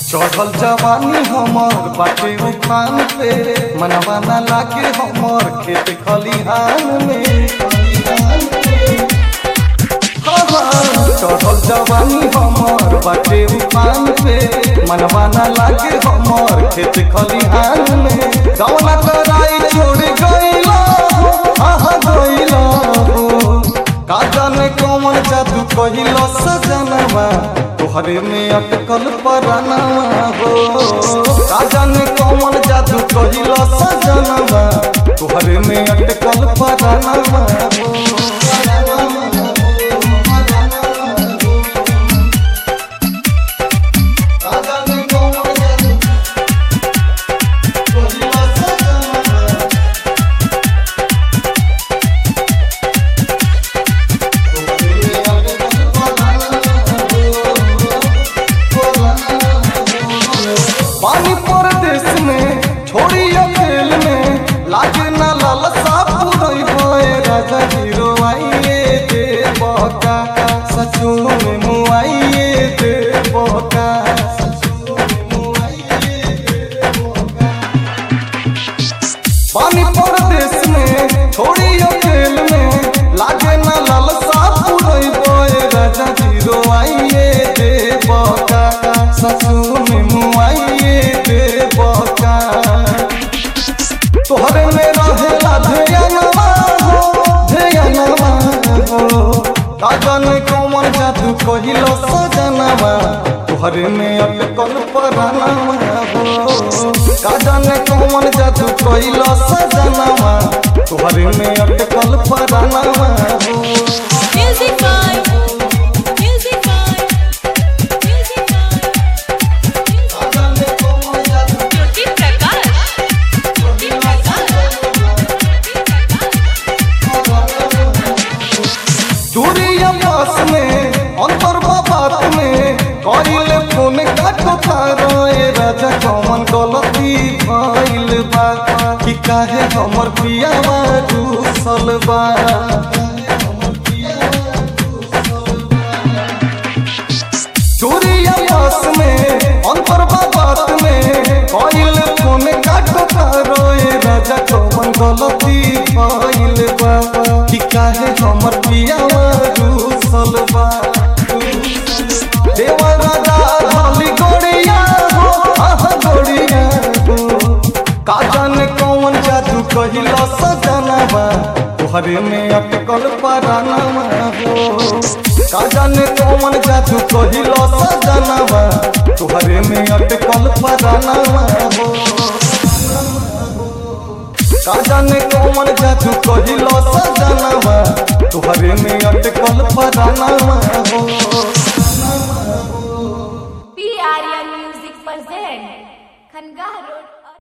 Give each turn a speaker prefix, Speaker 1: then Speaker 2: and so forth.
Speaker 1: चढ़ल जवानी हमर बाटे उफान पे मनवा ना लागे हमर खेत खलिहान में हाँ, हाँ, चढ़ल जवानी हमर बाटे उफान पे मनवा ना लागे हमर खेत खलिहान में गौना कराई छोड़ गईला हो, आहा गईला हो का जाने कौन जादू कहिलो सजनवा तोहरे में अटकल परानवा हो का जाने कौन जादू कहिलो सजनवा तोहरे में अटकल परानवा हो का जाने कौन जादू कहिलो सजनवा पानी परदेश में छोड़ी अकेल में लागे ना लालसा पूरई होए राजा हीरो आइए दे बका सचो में मुआइए दे बका पानी परदेश में छोड़ी अकेल में लागे ना लालसा पूरई होए राजा हीरो आइए दे बका सचो में मुआइए दे बका तोहरे में रहेला ध्यानवा हो ध्यानवा हो काजन कौन जादू कहिलो सजनवा तोहरे में अटकल परानवा हो काजन कौन जादू कहिलो सजनवा तोहरे में अटकल परानवा हो
Speaker 2: Music vibe. Music vibe. Music vibe.
Speaker 1: काजन कौन जादू
Speaker 2: ज्योति प्रकाश ज्योति
Speaker 1: दूरिया पास में अंतर बात में कइले फोन काटो तारोए राजा कमन गलती भइल बा कि काहे हमर पियावा दूसल बा दूरिया पास में अंतर बात में कइले फोन काटो तारोए राजा कमन गलती भइल बा कि काहे हमर पियावा दूसल बा देवा राजा ढाली गोड़िया हो आह गोड़िया हो का जाने कौन जादू कहिलो सजनवा तोहरे में अटकल परानवा हो का जाने कौन जादू कहिलो सजनवा तोहरे में अटकल परानवा हो का जाने कौन जादू कहिलो सजनवा तोहरे में अटकल परानवा हो
Speaker 3: P Aryan music present Khangah road